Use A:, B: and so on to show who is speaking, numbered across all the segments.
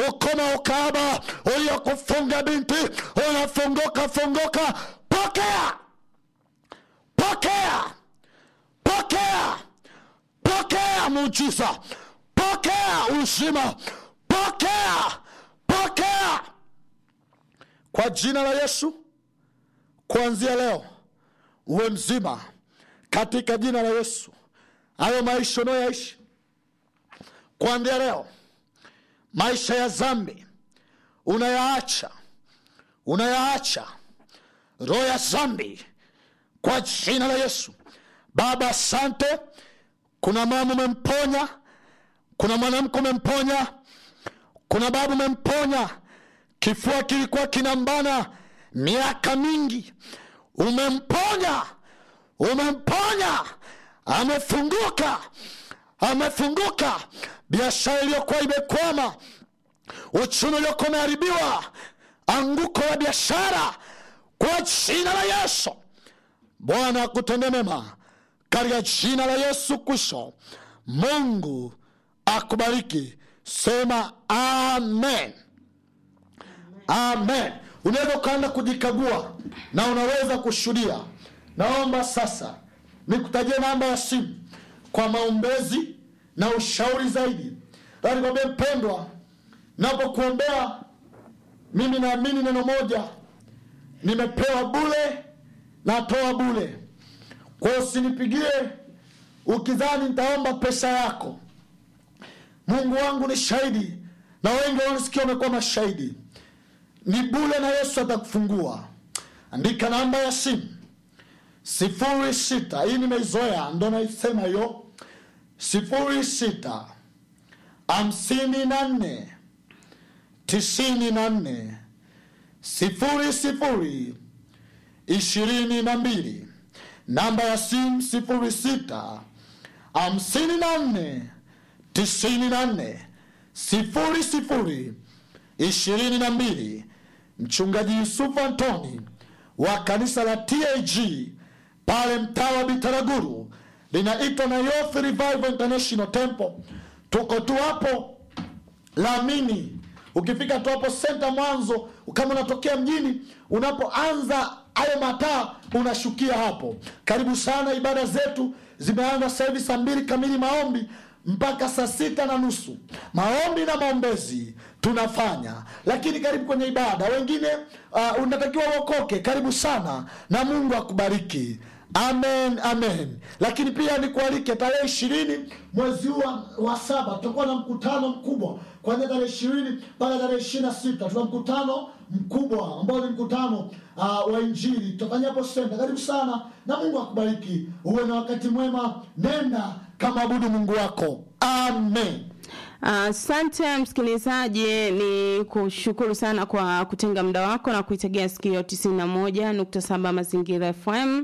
A: ukoma ukaba uliokufunga binti unafunguka funguka pokea pokea pokea pokea muujiza pokea uzima pokea pokea kwa jina la yesu kuanzia leo uwe mzima katika jina la yesu hayo maisha unayoyaishi kuanzia leo maisha ya zambi unayaacha unayaacha roho ya zambi kwa jina la yesu baba asante kuna mama umemponya kuna mwanamke umemponya kuna baba umemponya kifua kilikuwa kinambana miaka mingi umemponya umemponya amefunguka amefunguka biashara iliyokuwa imekwama uchumi uliokuwa umeharibiwa anguko la biashara kwa jina la yesu bwana akutende mema katika jina la yesu kristo mungu akubariki sema amen amen unaweza ukaenda kujikagua na unaweza kushuhudia naomba sasa nikutajie namba ya simu kwa maombezi na ushauri zaidi nikwambia mpendwa napokuombea mimi naamini neno moja nimepewa bule natoa bule kwa hiyo usinipigie ukidhani nitaomba pesa yako mungu wangu ni shahidi na wengi wanasikia wamekuwa mashahidi ni bule na yesu atakufungua andika namba ya simu sifuri sita hii nimeizoea ndo naisema hiyo sifuri sita hamsini na nne tisini na nne sifuri sifuri ishirini na mbili namba ya simu sifuri sita hamsini na nne tisini na nne sifuri sifuri ishirini na mbili mchungaji yusufu antoni wa kanisa la tag pale mtaa wa bitaraguru linaitwa nayoth revival international temple tuko tu hapo lamini ukifika tu hapo senta mwanzo kama unatokea mjini unapoanza hayo mataa unashukia hapo karibu sana ibada zetu zimeanza sasa hivi saa mbili kamili maombi mpaka saa sita na nusu maombi na maombezi tunafanya lakini karibu kwenye ibada wengine uh, unatakiwa uokoke karibu sana na mungu akubariki amen amen lakini pia nikualike tarehe ishirini mwezi huu wa, wa saba tutakuwa na mkutano mkubwa kwanzia tarehe ishirini mpaka tarehe ishiri na sita tuna mkutano mkubwa ambao ni mkutano uh, wa injili tutafanya hapo senta karibu sana na mungu akubariki uwe na wakati mwema nenda kama abudu mungu wako amen
B: Asante uh, msikilizaji, ni kushukuru sana kwa kutenga muda wako na kuitegea sikio 91.7 Mazingira FM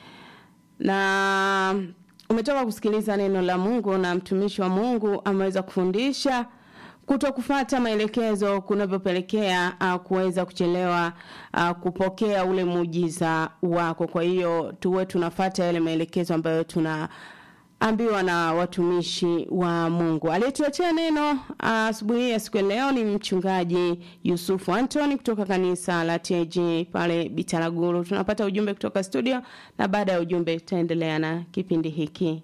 B: na umetoka kusikiliza neno la Mungu na mtumishi wa Mungu ameweza kufundisha kuto kufata maelekezo kunavyopelekea uh, kuweza kuchelewa uh, kupokea ule muujiza wako. Kwa hiyo tuwe tunafata yale maelekezo ambayo tuna ambiwa na watumishi wa Mungu. Aliyetuletea neno asubuhi uh, ya siku ya leo ni mchungaji Yusufu Antoni kutoka kanisa la TAG pale Bitaraguru. Tunapata ujumbe kutoka studio na baada ya ujumbe tutaendelea na kipindi hiki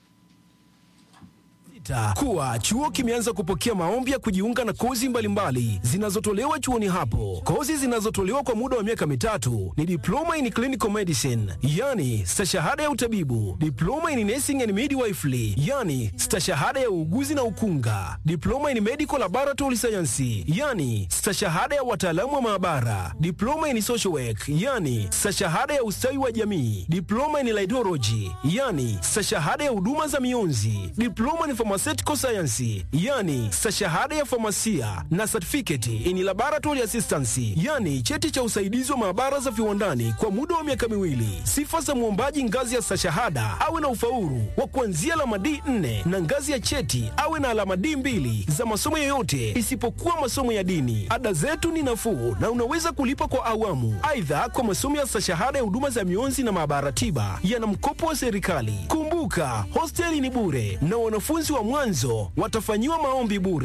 C: kuwa chuo kimeanza kupokea maombi ya kujiunga na kozi mbalimbali zinazotolewa chuoni hapo. Kozi zinazotolewa kwa muda wa miaka mitatu ni diploma in clinical medicine, yani stashahada ya utabibu, diploma in nursing and midwifery, yani stashahada ya uuguzi na ukunga, diploma in medical laboratory science, yani stashahada ya wataalamu wa maabara, diploma in social work, yani stashahada ya ustawi wa jamii, diploma in laidology, yani stashahada ya huduma za mionzi, diploma in pharmaceutical science yani stashahada ya famasia na certificate in laboratory assistance yani cheti cha usaidizi wa maabara za viwandani kwa muda wa miaka miwili. Sifa za mwombaji ngazi ya stashahada awe na ufaulu wa kuanzia alama D4 na ngazi ya cheti awe na alama D2 za masomo yoyote isipokuwa masomo ya dini. Ada zetu ni nafuu na unaweza kulipa kwa awamu. Aidha, kwa masomo ya stashahada ya huduma za mionzi na maabara tiba yana mkopo wa serikali. Kumbuka, hosteli ni bure na wanafunzi wa mwanzo watafanyiwa maombi bure.